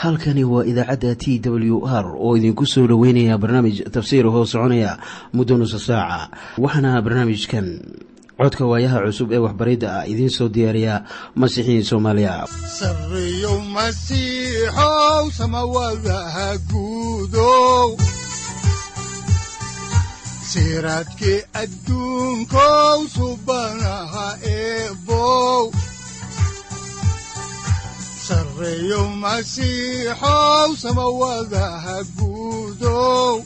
halkani waa idaacadda t w r oo idinku soo dhoweynaya barnaamij tafsiir hoo soconaya muddo nusa saaca waxaana barnaamijkan codka waayaha cusub ee waxbaridda ah idiin soo diyaariya masiixiin soomaaliya sareyow masiixow samawadaha guudow siraadkii adduunkow subanaha eebow sareyow masiixow samawadaha guudow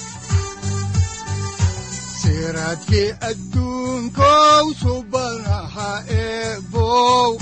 siraadkii adduunkow subanaha eebow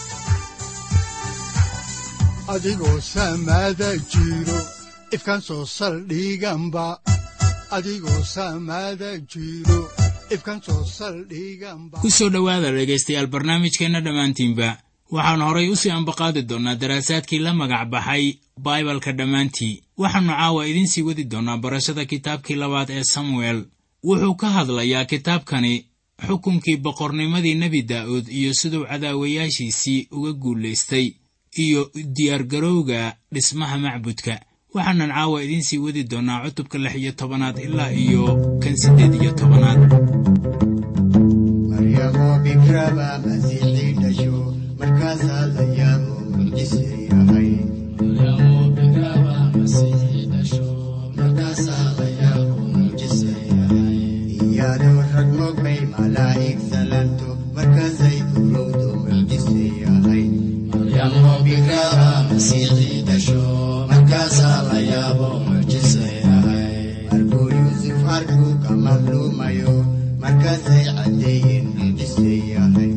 adigoo samada jiro ifkaan soo saldhiganba adigoo samada jiro ifkaan soo saldhiganba ku soo dhowaada dhegaystayaal barnaamijkeenna dhammaantiinba waxaan horay u sii ambaqaadi doonnaa daraasaadkii la magac baxay baibalka dhammaantii waxaannu caawa idiin sii wadi doonnaa barashada kitaabkii labaad ee samuel wuxuu ka hadlayaa kitaabkani xukunkii boqornimadii nebi daa'uud iyo siduu cadaawayaashiisii uga guulaystay iyo diyaargarowga dhismaha macbudka waxaanan caawa idiin sii wadi doonnaa cutubka lix iyo tobanaad ilaa iyo kan siddeed iyo tobanaad maryamo bikraba masiixii dhasho markaasaa la yaabo mucjise yahay iyadoo rag mogbay malaa'ig salanto markaasay urowdo mucjise yahay markuu yuusuf arkuu ka madluumayo markaasay caddeeyeen mucjise yahay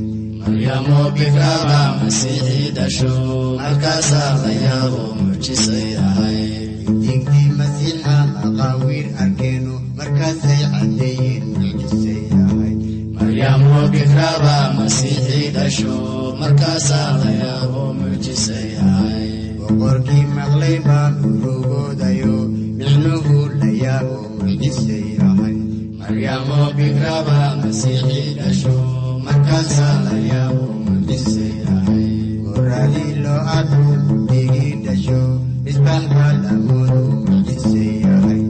diintii masiixa maqaawiir arkeenu markaasay caddeeyeen mucjise yahay boqorkii maqlay baa urugoodayo micnuhu la yaabo mucjise yahay markaasaa la yaabo mucjise yahay goradii loo arku guddigii dhasho misbaax baa lamoodu mucjise yahay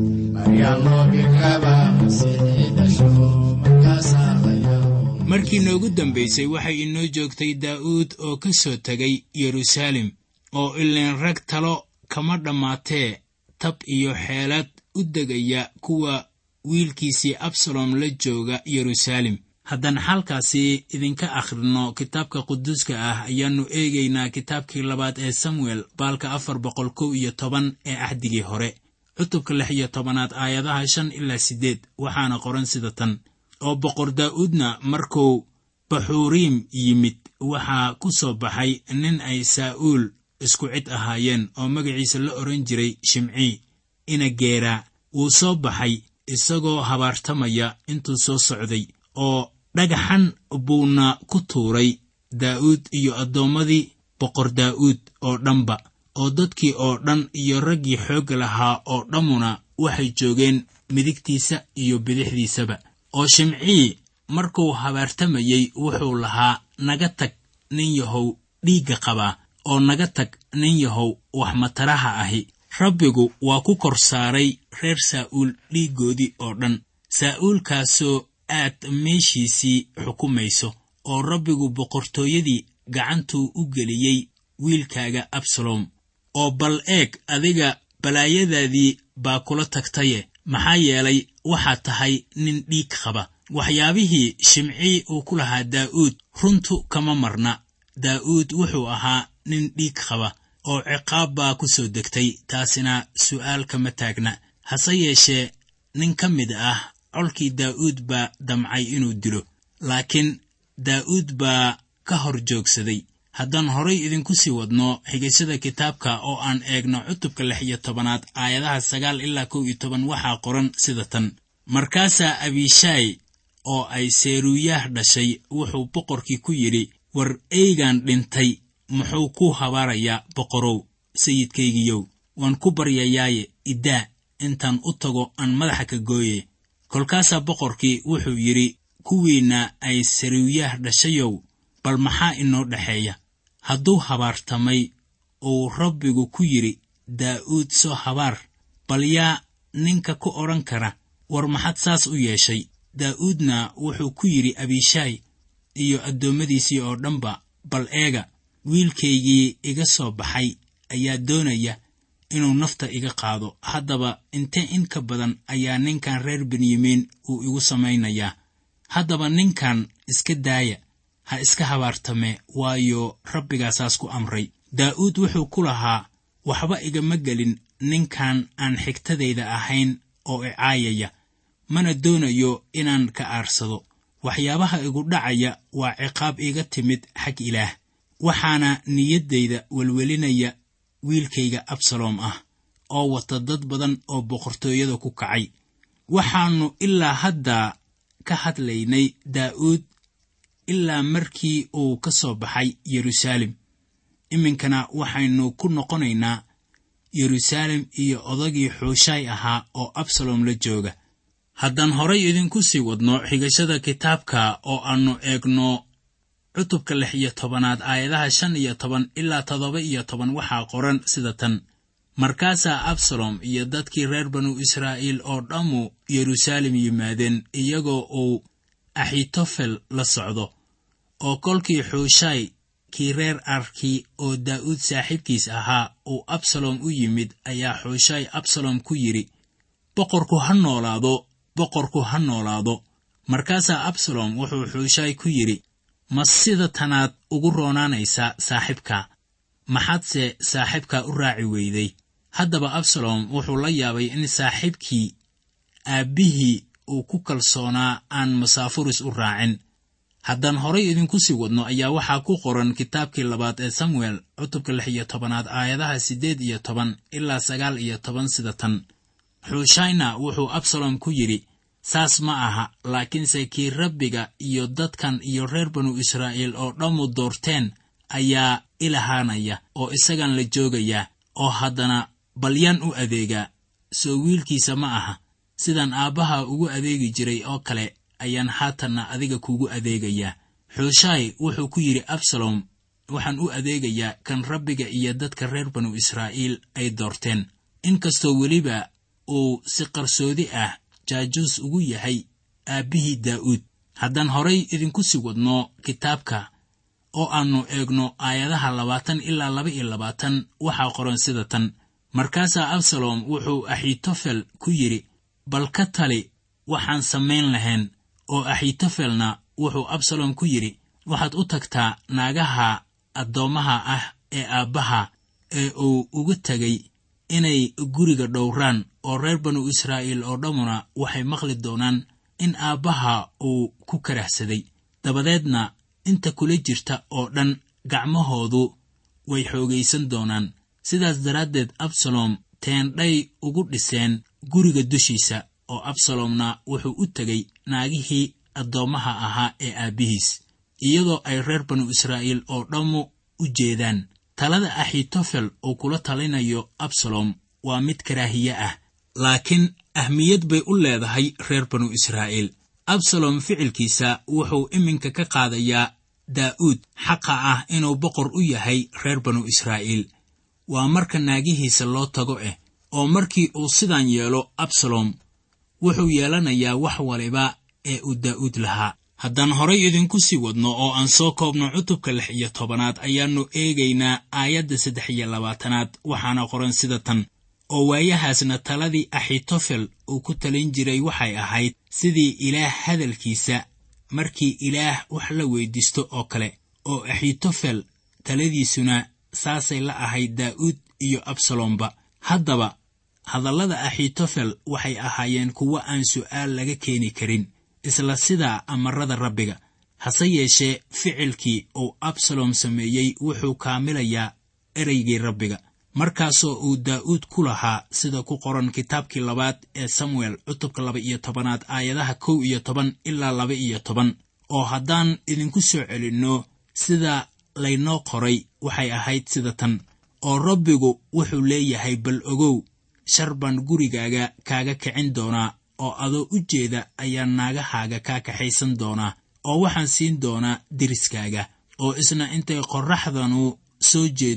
markii noogu dambaysay waxay inoo joogtay daa'uud oo ka soo tegay yeruusaalem oo ileen rag talo kama dhammaatee tab iyo xeelad u degaya kuwa wiilkiisii absalom la jooga yeruusaalem haddaan xalkaasi idinka akhrino kitaabka quduuska ah ayaannu eegaynaa kitaabkii labaad ee samuel baalka afar boqol kow iyo toban ee axdigii hore cutubka lix iyo tobanaad aayadaha shan ilaa siddeed waxaana qoran sida tan oo boqor daa'uudna markuu baxuuriim yimid waxaa ku soo baxay nin ay saa'uul isku cid ahaayeen oo magaciisa la odhan jiray shimcii ina geeraa wuu soo baxay isagoo habaartamaya intuu soo socday oo dhagaxan buuna ku tuuray daa'uud iyo addoommadii boqor daa'uud oo dhanba oo dadkii oo dhan iyo raggii xoogga lahaa oo dhammuna waxay joogeen midigtiisa iyo bidixdiisaba oo shimcii markuu habaartamayey wuxuu lahaa naga tag nin yahow dhiigga qabaa oo naga tag nin yahow wax mataraha ahi rabbigu waa ku kor saaray reer saa'uul dhiiggoodii oo dhan saa'uulkaasoo aad meeshiisii xukumayso oo rabbigu boqortooyadii gacantuu u geliyey wiilkaaga absalom oo bal eeg adiga balaayadaadii baa kula tagtaye maxaa yeelay waxaad tahay nin dhiig qaba waxyaabihii shimcii uu ku lahaa daa'uud runtu kama marna daa'uud wuxuu ahaa nin dhiig qaba oo ciqaab baa ku soo degtay taasina su'aal kama taagna hase yeeshee nin ka mid ah colkii daa'uud baa damcay inuu dilo laakiin daa'uud baa ka hor joogsaday haddaan horay idinku sii wadno xigashada kitaabka oo aan eegno cutubka lix iyo tobanaad aayadaha sagaal ilaa kow iyo toban waxaa qoran sida tan markaasaa abishaay oo ay seeruuyaah dhashay wuxuu boqorkii ku yidhi war eygaan dhintay muxuu ku habaarayaa boqorow sayidkaygiyow waan ku baryayaaye iddaa intaan u tago aan madaxa ka gooye kolkaasaa boqorkii wuxuu yidhi kuwiinna ay seruuyaah dhashayow bal maxaa inoo dhexeeya hadduu habaartamay uu rabbigu ku yidhi daa'uud soo habaar bal yaa ninka ku odhan kara war maxad saas u yeeshay daa'uudna wuxuu ku yidhi abishaay iyo addoommadiisii oo dhanba bal eega wiilkaygii iga soo baxay ayaa doonaya inuu nafta iga qaado haddaba inte in ka badan ayaa ninkan reer benyamiin uu igu samaynayaa haddaba ninkan iska daaya ha iska habaartame waayo rabbigaasaas ku amray daa'uud wuxuu ku lahaa waxba igama gelin ninkan aan xigtadayda ahayn oo icaayaya mana doonayo inaan ka aarsado waxyaabaha igu dhacaya waa ciqaab iga timid xag ilaah waxaana niyaddayda welwelinaya wiilkayga absaloom ah oo wata dad badan oo boqortooyada ku kacay waxaannu ilaa haddaa ka hadlaynay daa'uud ilaa markii uu ka soo baxay yeruusaalem iminkana waxaynu ku noqonaynaa yeruusaalem iyo odagii xuushaay ahaa oo absalom la jooga haddaan horay idinku sii wadno xigashada kitaabka oo aannu eegno cutubka lix iyo tobanaad aayadaha shan iyo toban ilaa toddoba iyo toban waxaa qoran sida tan markaasaa absalom iyo dadkii reer banu israa'iil oo dhammu yeruusaalem yimaadeen iyagoo uu axitofel la socdo oo kolkii xuushaay kii reer arkii oo daa'uud saaxiibkiis ahaa uu absalom u yimid ayaa xuushaay absalom ku yidhi boqorku ha noolaado boqorku ha noolaado markaasaa absalom wuxuu xuushaay ku yidhi ma sida tanaad ugu roonaanaysaa saaxiibka maxaadse saaxiibka u raaci weyday haddaba absalom wuxuu la yaabay in saaxiibkii aabbihii uu ku kalsoonaa aan masaafuris u raacin haddaan horay idinku sii wadno ayaa waxaa ku qoran kitaabkii labaad ee samuel cutubka lix iyo tobanaad aayadaha siddeed iyo toban ilaa sagaal iyo toban sida tan xuushayna wuxuu absalom ku yidhi saas ma aha laakiinse kii rabbiga iyo dadkan iyo reer banu israa'iil oo dhammu doorteen ayaa ilahaanaya oo isagan la joogayaa oo haddana balyaan u adeegaa soo wiilkiisa ma aha sidaan aabbaha ugu adeegi jiray oo kale ayaan haatanna adiga kuugu adeegayaa xuushaay wuxuu ku yidhi absalom waxaan u adeegayaa kan rabbiga iyo dadka reer banu israa'iil ay doorteen inkastoo weliba uu si qarsoodi ah jaajuus ugu yahay aabbihii daa'uud haddaan horay idinku sii wadno kitaabka oo aannu eegno aayadaha labaatan ilaa laba iyo labaatan waxaa qoran sida tan markaasaa absalom wuxuu axitofel ku yidhi bal ka tali waxaan samayn lahayn oo axitofelna wuxuu absalom ku yidhi waxaad u tagtaa naagaha addoommaha ah ee aabbaha ee uu uga tegay inay guriga dhowraan oo reer banu israa'iil oo dhammuna waxay maqli doonaan in aabbaha uu ku karahsaday dabadeedna inta kula jirta oo dhan gacmahoodu way xoogaysan doonaan sidaas daraaddeed absalom teendhay ugu dhiseen guriga dushiisa oo absalomna wuxuu u tegay naagihii addoommaha ahaa ee aabbihiis iyadoo ay reer banu israa'iil oo dhammu u jeedaan talada axitofel uu kula talinayo absalom waa mid karaahiye ah laakiin ahmiyad bay u leedahay reer banu israa'iil absalom ficilkiisa wuxuu iminka ka qaadayaa daa'uud xaqa ah inuu boqor u yahay reer banu israa'iil waa marka naagihiisa loo tago eh oo markii uu sidan yeelo absalom wuxuu yeelanayaa wax waliba ee uu daa'uud lahaa haddaan horay idinku sii wadno oo aan soo koobno cutubka lix iyo tobanaad ayaannu eegaynaa aayadda saddex iyo labaatanaad waxaana qoran sida tan oo waayahaasna taladii axitofel uu ku talin jiray waxay ahayd sidii ilaah hadalkiisa markii ilaah wax la weyddiisto oo kale oo axitofel taladiisuna saasay la ahayd daa'uud iyo absalomba haddaba hadallada axitofel waxay ahaayeen kuwo aan su'aal laga keeni karin isla sidaa amarada rabbiga hase yeeshee ficilkii uu absalom sameeyey wuxuu kaamilayaa ereygii rabbiga markaasoo uu daa'uud ku lahaa sida ku qoran kitaabkii labaad ee samuel cutubka laba iyo tobanaad aayadaha kow iyo toban ilaa laba iyo toban oo haddaan idinku soo celinno sida laynoo qoray waxay ahayd sida tan oo rabbigu wuxuu leeyahay bal ogow shar baan gurigaaga kaaga kicin doonaa oo adoo u jeeda ayaan naagahaaga kaa kaxaysan doonaa oo waxaan siin doonaa deriskaaga oo isna intay qorraxdanu soo jeeddo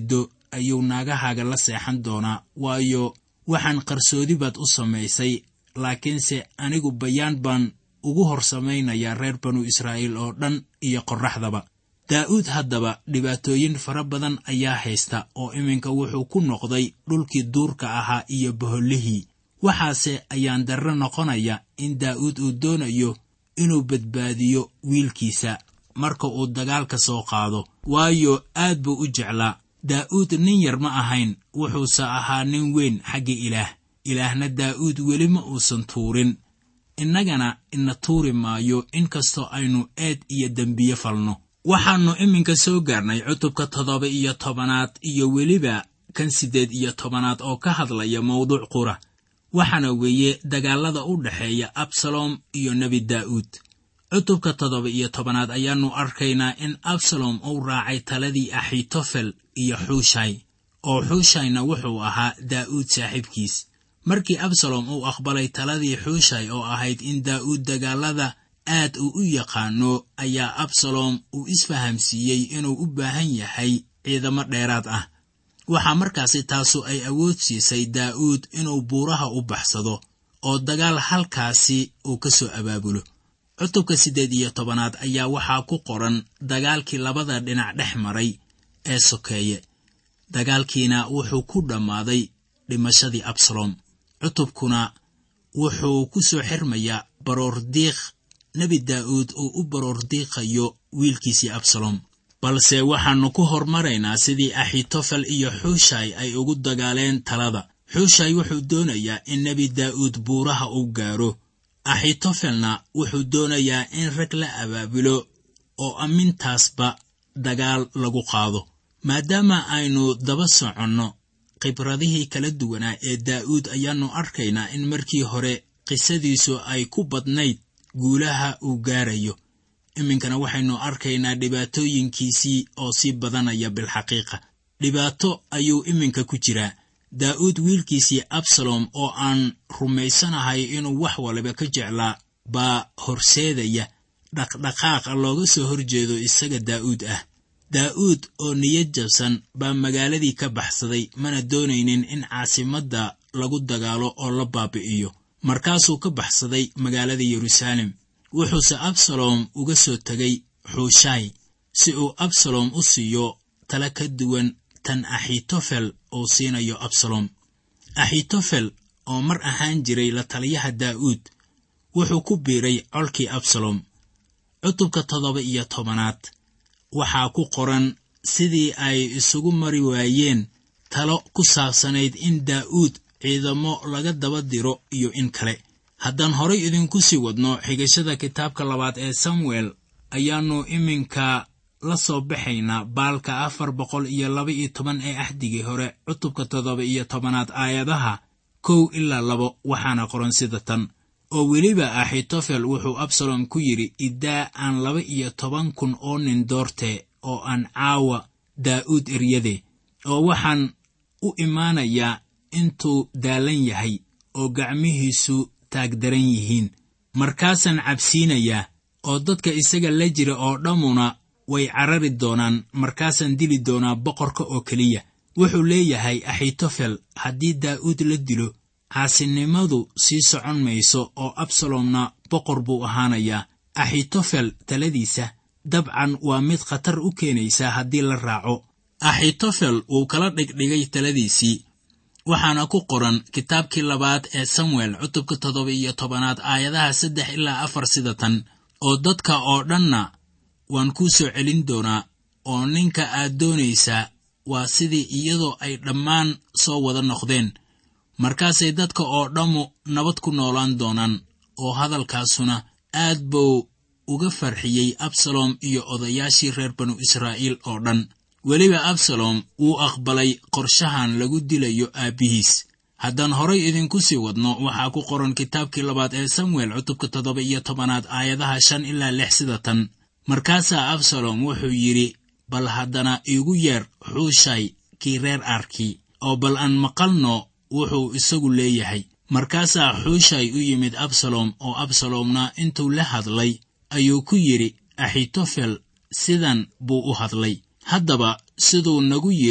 ayuu naagahaaga la seexan doonaa waayo waxaan qarsoodi baad u samaysay laakiinse anigu bayaan baan ugu hor samaynayaa reer banu israa'iil oo dhan iyo qorraxdaba daa'uud haddaba dhibaatooyin fara badan ayaa haysta oo iminka wuxuu ku noqday dhulkii duurka ahaa iyo bohollihii waxaase ayaan darro noqonaya in daa'uud uu doonayo inuu badbaadiyo wiilkiisa marka uu dagaalka soo qaado waayo aad buu u jeclaa daa'uud nin yar ma ahayn wuxuuse ahaa nin weyn xagga ilaah ilaahna daa'uud weli ma uusan tuurin innagana ina tuuri maayo inkastoo aynu eed iyo dembiye falno waxaannu iminka soo gaarnay cutubka toddoba iyo tobanaad iyo weliba kan siddeed iyo tobanaad oo ka hadlaya mawduuc qura waxaana weeye dagaallada u dhexeeya absalom iyo nebi daa'uud cutubka toddoba iyo tobanaad ayaannu arkaynaa in absalom uu raacay taladii axitofel iyo xuushay oo xuushayna wuxuu ahaa daa'uud saaxiibkiis markii absalom uu aqbalay taladii xuushay oo ahayd in daa'uud dagaallada aad uu u yaqaano ayaa absalom uu isfahamsiiyey inuu u baahan yahay ciidamo dheeraad ah waxaa markaasi taasu ay awood siisay daa'uud inuu buuraha u baxsado oo dagaal halkaasi uu ka soo abaabulo cutubka siddeed iyo tobanaad ayaa waxaa ku qoran dagaalkii labada dhinac dhex maray ee sokeeye dagaalkiina wuxuu ku dhammaaday dhimashadii absalom cutubkuna wuxuu ku soo xirmayaa baroordiiq nebi daa'uud uu u baroordiiqayo wiilkiisii absalom balse waxaannu ku hormaraynaa sidii axitofel iyo xuushay ay ugu dagaaleen talada xuushay wuxuu doonayaa in nebi daa'uud buuraha u gaaro axitofelna wuxuu doonayaa in rag la abaabulo oo ammintaasba dagaal lagu qaado maadaama aynu daba soconno khibradihii kala duwanaa ee daa'uud ayaannu arkaynaa in markii hore qisadiisu ay ku badnayd guulaha uu gaarayo iminkana waxaynu arkaynaa dhibaatooyinkiisii oo sii badanaya bilxaqiiqa dhibaato ayuu iminka ku jiraa daa'uud wiilkiisii absalom oo aan rumaysanahay inuu wax waliba ka jeclaa baa horseedaya dhaqdhaqaaqa looga soo horjeedo isaga daa'uud ah daa'uud oo niyad jabsan baa magaaladii ka baxsaday mana doonaynin in caasimadda lagu dagaalo oo la baabi'iyo markaasuu ka baxsaday magaalada yeruusaalem wuxuuse absalom uga soo tegay xuushay si uu absalom u siiyo tala ka duwan tan axitofel uu siinayo absalom axitofel oo mar ahaan jiray la taliyaha daa'uud wuxuu ku biiray colkii absalom cutubka toddoba iyo tobanaad waxaa ku qoran sidii ay isugu mari waayeen talo ku saabsanayd in daa'uud ciidamo laga daba diro iyo in kale haddaan horay idinku sii wadno xigashada kitaabka labaad ee samuel ayaannu iminka la soo baxaynaa baalka afar boqol iyo laba iyo toban ee axdigii hore cutubka toddoba iyo tobanaad aayadaha kow ilaa labo waxaana qoran sida tan oo weliba axitofel wuxuu absalom ku yidhi iddaa aan laba iyo toban kun oo nin doortee oo aan caawa daa'uud eryade oo waxaan u imaanayaa intuu daalan yahay oo gacmihiisu taagdaran yihiin markaasaan cabsiinayaa oo dadka isaga la jira oo dhammuna way carari doonaan markaasaan dili doonaa boqorka oo keliya wuxuu leeyahay axitofel haddii daa'uud la dilo caasinimadu sii socon mayso oo absalomna boqor buu ahaanayaa axitofel taladiisa dabcan waa mid khatar u keenaysa haddii la raaco axitofel wuu kala dhigdhigay taladiisii waxaana ku qoran kitaabkii labaad ee samuel cutubka toddoba iyo tobanaad aayadaha saddex ilaa afar sida tan oo dadka oo dhanna waan kuu soo celin doonaa oo ninka aad doonaysaa waa sidii iyadoo ay dhammaan soo wada noqdeen markaasay dadka oo dhammu nabad ku noolaan doonaan oo hadalkaasuna aad buu uga farxiyey absalom iyo odayaashii reer banu israa'iil oo dhan weliba absalom wuu aqbalay qorshahan lagu dilayo aabbihiis haddaan horay idinku sii wadno waxaa ku qoran kitaabkii labaad ee samuel cutubka toddoba iyo tobanaad aayadaha shan ilaa lix sida tan markaasaa absalom wuxuu yidhi bal haddana iigu yeer xuushay kii reer arkii oo bal aan maqalno wuxuu isagu leeyahay markaasaa xuushay u yimid absalom oo absalomna intuu la hadlay ayuu ku yidhi axitofel sidan buu u hadlay haddaba siduu nagu yidhi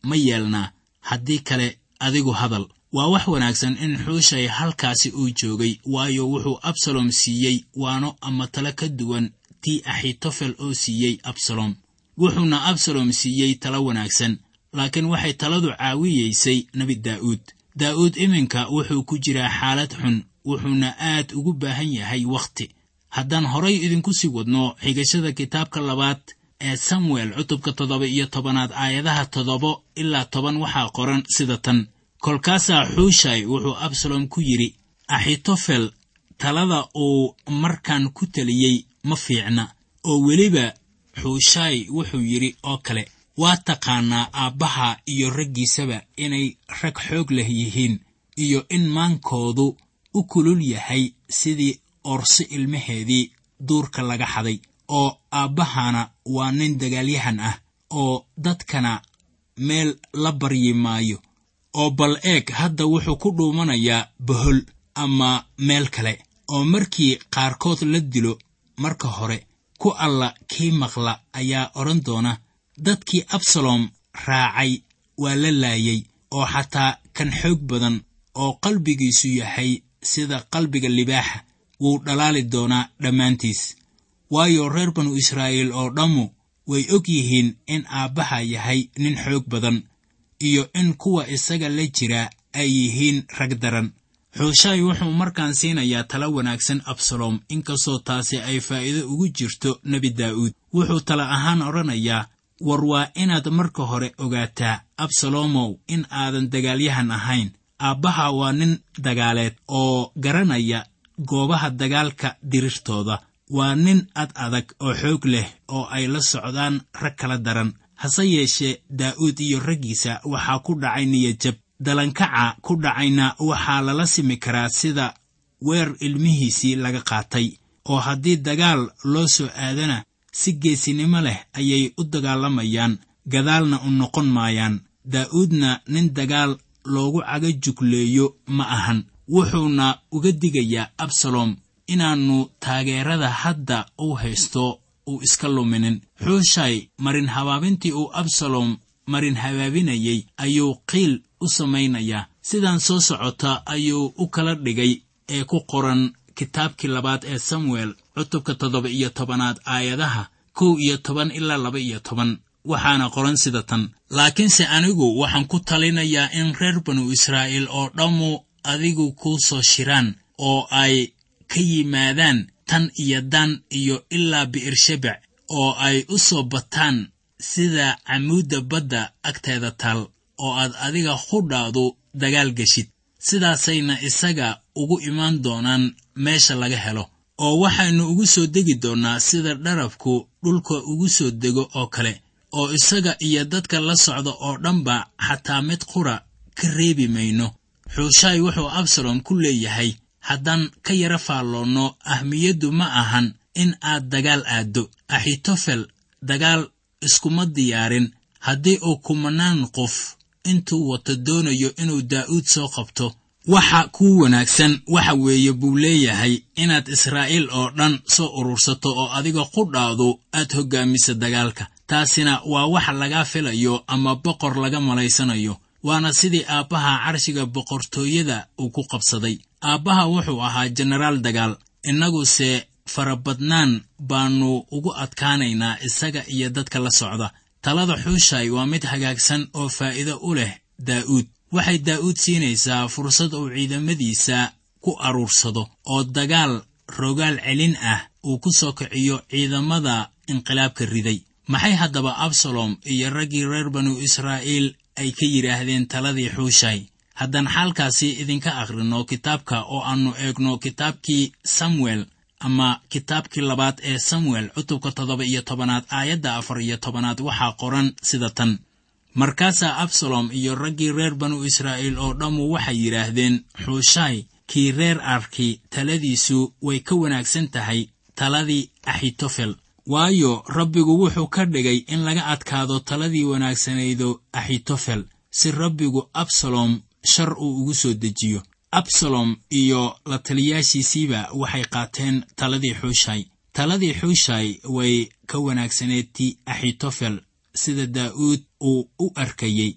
ma yeelnaa haddii kale adigu hadal waa wax wanaagsan in xuushay halkaasi uu joogay waayo wuxuu absalom siiyey waano ama talo ka duwan tii axitofel oo siiyey absalom wuxuuna absalom siiyey talo wanaagsan laakiin waxay taladu caawiyeysay nebi daa'uud daa'uud iminka wuxuu ku jiraa xaalad xun wuxuuna aad ugu baahan yahay wakhti haddaan horay idinku sii wadno xigashada kitaabka labaad ee samuel cutubka toddoba iyo tobanaad aayadaha toddoba ilaa toban waxaa qoran sida tan kolkaasaa xuushay wuxuu absalom ku yidhi axitofel talada uu markaan ku teliyey ma fiicna oo weliba xuushaay wuxuu yidhi oo kale waa taqaannaa aabbaha iyo raggiisaba inay rag xoog leh yihiin iyo in maankoodu u kulul yahay sidii orso ilmaheedii duurka laga xaday oo aabbahana waa nin dagaalyahan ah oo dadkana meel la baryi maayo oo bal eeg hadda wuxuu ku dhuumanayaa bohol ama meel kale oo markii qaarkood la dilo marka hore ku alla kii maqla ayaa odhan doona dadkii absalom raacay waa la laayay oo xataa kan xoog badan oo qalbigiisu yahay sida qalbiga libaaxa wuu dhalaali doonaa dhammaantiis waayo reer banu israa'iil oo dhammu way og yihiin in aabbaha yahay nin xoog badan iyo in kuwa isaga la jira ay yihiin rag daran xuushaay wuxuu markaan siinayaa talo wanaagsan absalom inkastoo taasi ay faa'iido ugu jirto nebi daa'uud wuxuu tala ahaan odhanayaa war waa inaad marka hore ogaataa absalomow in aadan dagaalyahan ahayn aabbaha waa nin dagaaleed oo garanaya goobaha dagaalka dirirtooda waa nin ad adag oo xoog leh oo ay la socdaan rag kala daran hase yeeshee daa'uud iyo raggiisa waxaa ku dhacay niyajab dalankaca ku dhacayna waxaa lala simi karaa sida weer ilmihiisii laga qaatay oo haddii dagaal loo soo aadana si geesinimo leh ayay u dagaalamayaan gadaalna u noqon maayaan daa'uudna nin dagaal loogu cagajugleeyo ma ahan wuxuuna uga digayaa absalom inaannu taageerada hadda uu haysto uu iska luminin xuushay marin habaabintii uu absalom marin habaabinayey ayuu qiil u samaynayaa sidaan soo socota ayuu u kala dhigay ee ku qoran kitaabkii labaad ee samuel cutubka toddoba iyo tobanaad aayadaha kow iyo toban ilaa laba iyo toban waxaana qoran sida tan laakiinse anigu waxaan ku talinayaa in reer banu israa'iil oo dhammu adigu kuu soo shiraan oo ay ka yimaadaan tan iyo dan iyo ilaa bi'ershabec oo ay u soo bataan sida camuudda badda agteeda taal oo aad adiga qudhaadu dagaal geshid sidaasayna isaga ugu imaan doonaan meesha laga helo oo waxaynu ugu soo degi doonnaa sida dharabku dhulka ugu soo dego oo kale oo isaga iyo dadka la socda oo dhanba xataa mid qura ka reebi mayno xuushaay wuxuu absalom ku leeyahay haddaan ka yara faalloonno ahmiyaddu ma ahan in aad dagaal aaddo axitofel dagaal iskuma diyaarin haddii uu kumanaan qof intuu wato doonayo inuu daa'uud soo qabto waxa kuu wanaagsan waxa weeye buu leeyahay inaad israa'iil oo dhan soo urursato oo adiga qudhaadu aad hoggaamisa dagaalka taasina waa wax laga filayo ama boqor laga malaysanayo waana sidii aabbaha carshiga boqortooyada uu ku qabsaday aabbaha wuxuu ahaa jenaraal dagaal innaguse farabadnaan baannu ugu adkaanaynaa isaga iyo dadka la socda talada xuushay waa mid hagaagsan oo faa'iido u leh daa'uud waxay daa'uud siinaysaa fursad uu ciidamadiisa ku aruursado oo dagaal rogaal celin ah uu ku soo kiciyo ciidamada inqilaabka riday maxay haddaba absalom iyo raggii reer banu israa'iil ay ka yidhaahdeen taladii xuushay haddaan xaalkaasi idinka akhrinno kitaabka oo aannu eegno kitaabkii samuel ama kitaabkii labaad ee samuel cutubka toddoba iyo tobanaad aayadda afar iyo tobanaad waxaa qoran sida tan markaasaa absalom iyo raggii reer banu israa'iil oo dhammu waxay yidhaahdeen xuushay kii reer arki taladiisu way ka wanaagsan tahay taladii axitofel waayo rabbigu wuxuu ka dhigay in laga adkaado taladii wanaagsanaydo axitofel si rabbigu absalom shar uu ugu soo dejiyo absalom iyo la taliyaashiisiiba waxay qaateen taladii xuushay taladii xuushay way ka wanaagsaneed ti axitofel sida daa'uud uu u arkayey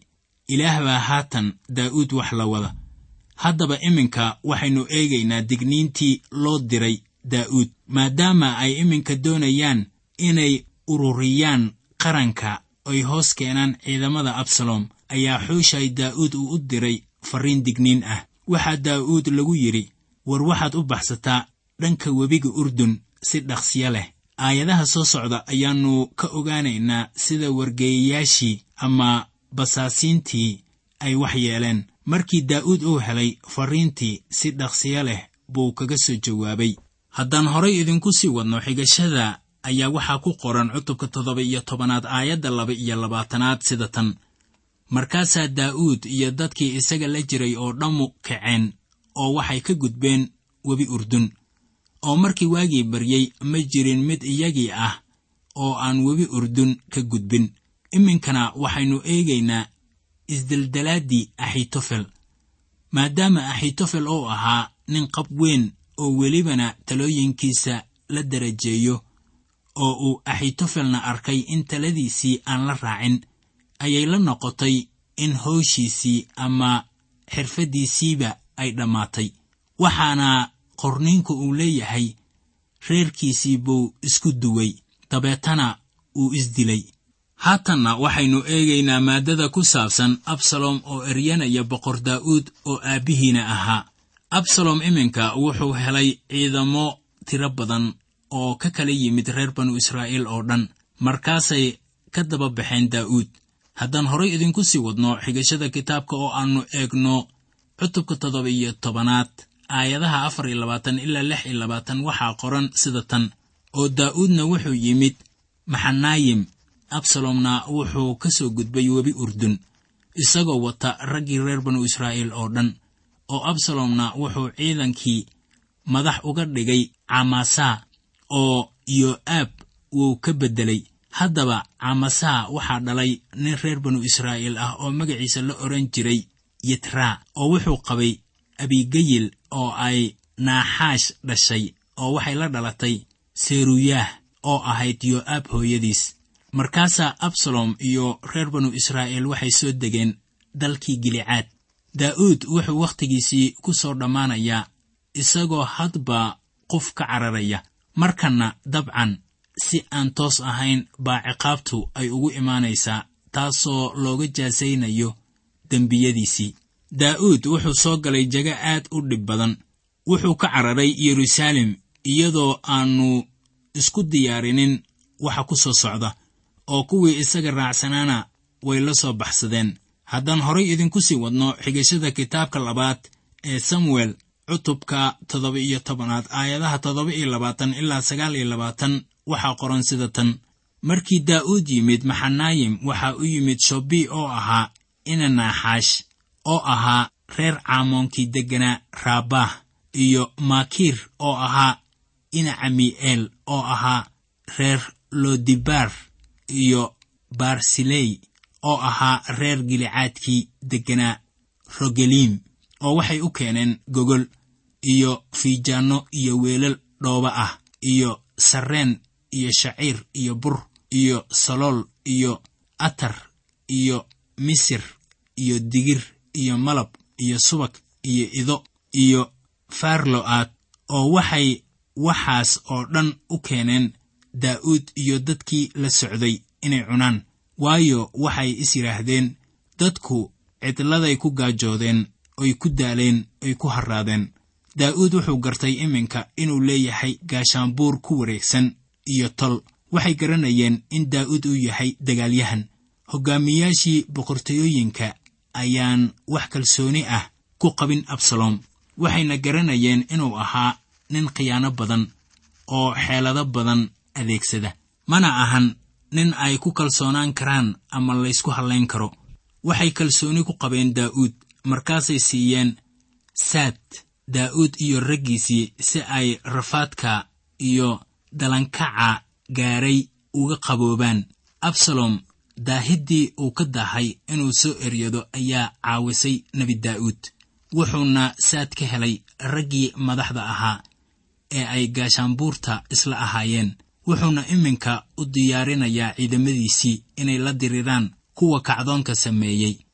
ilaah baa haatan daa'uud wax la wada haddaba iminka waxaynu eegaynaa digniintii loo diray daa'uud maadaama ay iminka doonayaan inay ururiyaan qaranka ay hoos keenaan ciidamada absalom ayaa xuushay daa'uud uu u diray farriin digniin ah waxaa daa'uud lagu yidhi war waxaad u baxsataa dhanka webiga urdun si dhaqsiyo leh aayadaha soo socda ayaannu ka ogaanaynaa sida wargeeyayaashii ama basaasiintii ay wax yeeleen markii daa'uud uu helay farriintii si dhaqsiyo leh buu kaga soo jawaabay haddaan horay idinku sii wadno xigashada ayaa waxaa ku qoran cutubka toddoba iyo tobanaad aayadda laba iyo labaatanaad sida tan markaasaa daa'uud iyo dadkii isaga la jiray oo dhammu kaceen oo waxay ka gudbeen webi urdun oo markii waagii baryey ma jirin mid iyagii ah oo aan webi urdun ka gudbin iminkana waxaynu eegaynaa isdeldalaaddii axitofel maadaama axitofel uu ahaa nin qab weyn oo welibana talooyinkiisa la darajeeyo oo uu axitofelna arkay in taladiisii aan la raacin ayay la noqotay in howshiisii ama xirfaddiisiiba ay dhammaatay waxaana qorniinku uu leeyahay reerkiisii buu isku duway dabeetana uu isdilay haatanna waxaynu eegaynaa maaddada ku saabsan absalom oo eryanaya boqor daa'uud oo aabbihiina ahaa absalom iminka wuxuu helay ciidamo tiro badan oo ka kala yimid reer banu israa'iil oo dhan markaasay ka daba baxeen daa'uud haddaan horay idinku sii wadno xigashada kitaabka oo aannu eegno cutubka toddoba iyo tobanaad aayadaha afar iyo labaatan ilaa lix iyo labaatan waxaa qoran sida tan oo daa'uudna wuxuu yimid maxanaayim absalomna wuxuu ka soo gudbay webi urdun isagoo wata raggii reer banu israa'iil oo dhan oo absalomna wuxuu ciidankii madax uga dhigay camasaa oo yo'aab wuu ka beddelay haddaba camasaa waxaa dhalay nin reer banu israa'iil ah oo magaciisa la odhan jiray yitraa oo wuxuu qabay abigayil oo ay naaxaash dhashay oo waxay la dhalatay seruyaah oo ahayd yo'aab hooyadiis markaasaa absalom iyo reer banu israa'iil waxay soo degeen dalkii gilicaad daa'uud wuxuu wakhtigiisii ku soo dhammaanayaa isagoo hadba qof ka cararaya markanna dabcan si aan toos ahayn baa ciqaabtu ay ugu imaanaysaa taasoo looga jaasaynayo dembiyadiisii daa'uud wuxuu soo galay jago aad u dhib badan wuxuu ka cararay yeruusaalem iyadoo aannu isku diyaarinin waxa ku soo socda oo kuwii isaga raacsanaana way la soo baxsadeen haddaan horay idinku sii wadno xigashada kitaabka labaad ee samuel cutubka toddoba iyo tobanaad aayadaha toddoba iyo labaatan ilaa sagaal iyo labaatan waxaa qoran sida tan markii daa'uud yimid maxanaayim waxaa u yimid shobi oo ahaa ina naaxaash oo ahaa reer caamoonkii degganaa raabah iyo maakiir oo ahaa ina cami'eel oo ahaa reer lodibar iyo barsiley oo ahaa reer gilicaadkii degganaa rogeliim oo waxay u keeneen gogol iyo fiijaanno iyo weelal dhooba ah iyo sarreen iyo shaciir iyo bur iyo salool iyo atar iyo misir iyo digir iyo malab iyo subag iyo ido iyo farlo'aad oo waxay waxaas oo dhan u keeneen daa'uud iyo dadkii la socday inay cunaan waayo waxay is yidhaahdeen dadku cidladay ku gaajoodeen oy ku daaleen oy ku harraadeen daa'uud wuxuu gartay iminka inuu leeyahay gaashaanbuur ku wareegsan iyo tol waxay garanayeen in daa'uud uu yahay dagaalyahan hoggaamiyaashii boqortooyooyinka ayaan wax kalsooni ah ku qabin absalom waxayna garanayeen inuu ahaa nin khiyaano badan oo xeelado badan adeegsada mana ahan nin ay ku kalsoonaan karaan ama laysku hallayn karo waxay kalsooni ku qabeen daa'uud markaasay siiyeen saad daa'uud iyo raggiisii si ay rafaadka iyo dalankaca gaaray uga qaboobaan absalom daahiddii uu ka daahay inuu soo eryado ayaa caawisay nebi daa'uud wuxuuna saad ka helay raggii madaxda ahaa ee ay gaashaanbuurta isla ahaayeen wuxuuna iminka u diyaarinayaa ciidamadiisii inay la diriraan kuwa kacdoonka sameeyey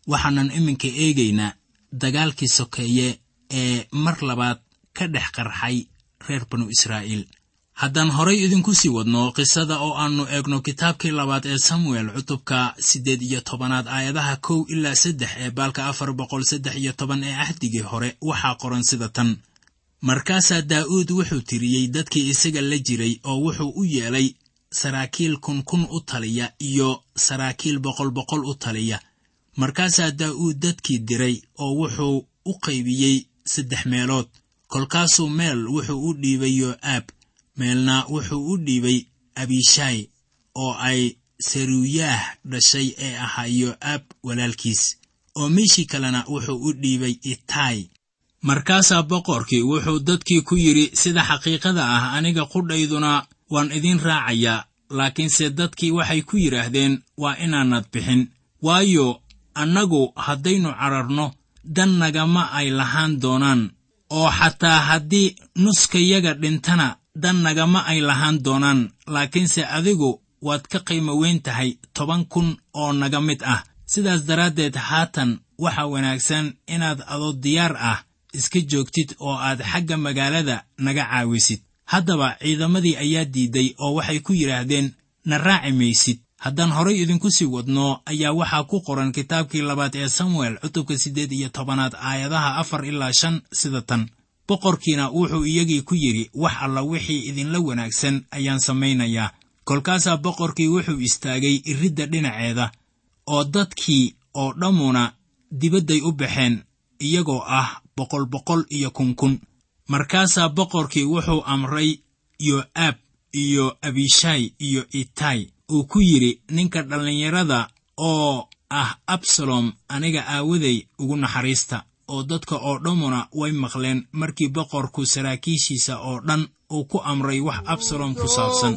waxaanan iminka eegaynaa dagaalkii sokeeye ee mar labaad ka dhex qarxay reer banu israa'iil haddaan horay idinku sii wadno qisada oo aannu eegno kitaabkii labaad ee samuel cutubka siddeed iyo tobanaad aayadaha kow ilaa saddex ee baalka afar boqol saddex iyo toban ee ahdigii hore waxaa qoran sida tan markaasaa daa'uud wuxuu tiriyey dadkii isaga la jiray oo wuxuu u yeelay saraakiil kun kun u taliya iyo saraakiil boqol boqol u taliya markaasaa daa'uud dadkii diray oo wuxuu u qaybiyey saddex meelood kolkaasuu meel wuxuu u dhiibay yo'aab meelna wuxuu u dhiibay abishaay oo ay saruuyaah dhashay ee ahaa yo'aab walaalkiis oo meeshii kalena wuxuu u dhiibay itaay markaasaa boqorkii wuxuu dadkii ku yidhi sida xaqiiqada ah aniga qudhayduna waan idin raacayaa laakiinse dadkii waxay ku yidhaahdeen waa inaanad bixin waayo annagu haddaynu cararno dan nagama ay lahaan doonaan oo xataa haddii nuskayaga dhintana dan nagama ay lahaan doonaan laakiinse adigu waad ka qiimo weyn tahay toban kun oo naga mid ah sidaas daraaddeed haatan waxa wanaagsan inaad adoo diyaar ah iska joogtid oo aad xagga magaalada naga caawisid haddaba ciidamadii ayaa diidday oo waxay ku yidhaahdeen na raaci maysid haddaan horay idinku sii wadno ayaa waxaa ku qoran kitaabkii labaad ee samuel cutubka siddeed iyo tobanaad aayadaha afar ilaa shan sida tan boqorkiina wuxuu iyagii ku yidhi wax alla wixii idinla wanaagsan ayaan samaynayaa kolkaasaa boqorkii wuxuu istaagay iridda dhinaceeda oo dadkii oo dhammuna dibadday u baxeen iyagoo ah boqol boqol iyo kunkun markaasaa boqorkii wuxuu amray yo'aab iyo abishaay iyo itaay uu ku yidhi ninka dhallinyarada oo ah absalom aniga aawaday ugu naxariista oo dadka oo dhammuna way maqleen markii boqorku saraakiishiisa oo dhan uu ku amray wax absalom ku saabsan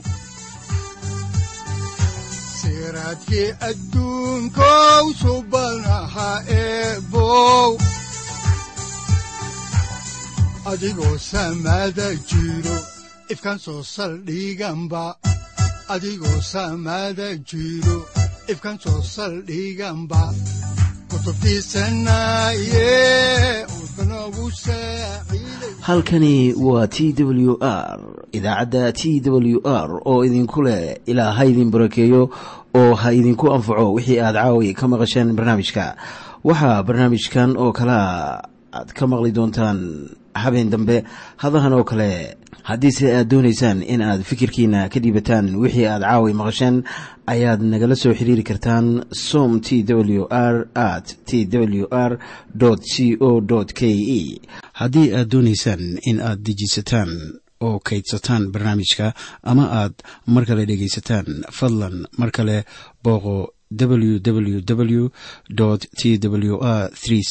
siraadkii adduunkow subanaha eebow adigoo samaada jiro ifkaan soo saldhiganba adigoo samaada jiro ifkaan soo saldhiganba halkani waa t w r idaacadda t w r oo idinku leh ilaa ha idin barakeeyo oo ha idinku anfaco wixii aad caawi ka maqasheen barnaamijka waxaa barnaamijkan oo kalaa aad ka maqli doontaan habeen dambe hadahan oo kale haddiise aad doonaysaan in aad fikirkiina ka dhiibataan wixii aad caawi maqasheen ayaad nagala soo xiriiri kartaan som t w r at t w r c o k e haddii aad doonaysaan in aad dejiisataan oo kaydsataan barnaamijka ama aad mar kale dhegaysataan fadlan mar kale booqo www t w r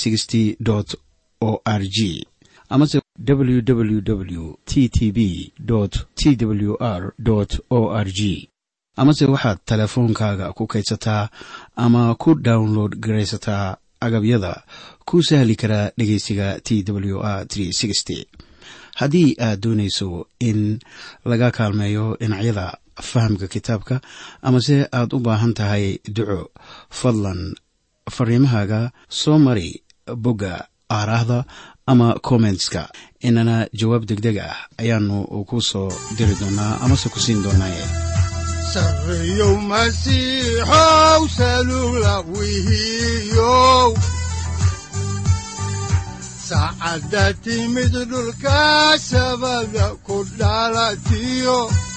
o r g amase www t t b t w r o r g amase waxaad teleefoonkaaga ku kaydsataa ama ku download garaysataa agabyada ku sahli karaa dhegeysiga t w r haddii aad doonayso in laga kaalmeeyo dhinacyada fahamka kitaabka amase aad u baahan tahay duco fadlan fariimahaaga soo mari bogga aaraahda ama kommentska inana jawaab degdeg ah ayaanu ku soo diri doonaa amase ku siin doonaaye sareyow masiixow salula wihiyow saacadda timid dhulka sabada ku dhalatiyo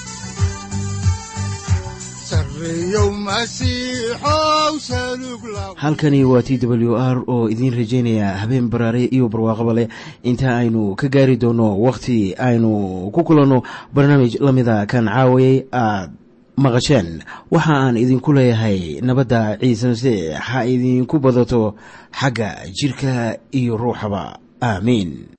halkani waa t w r oo idiin rajaynaya habeen baraare iyo barwaaqaba leh inta aynu ka gaari doono wakhti aynu ku kulanno barnaamij la mida kan caawayay aad maqasheen waxa aan idinku leeyahay nabadda ciise masiix ha idinku badato xagga jidhka iyo ruuxaba aamiin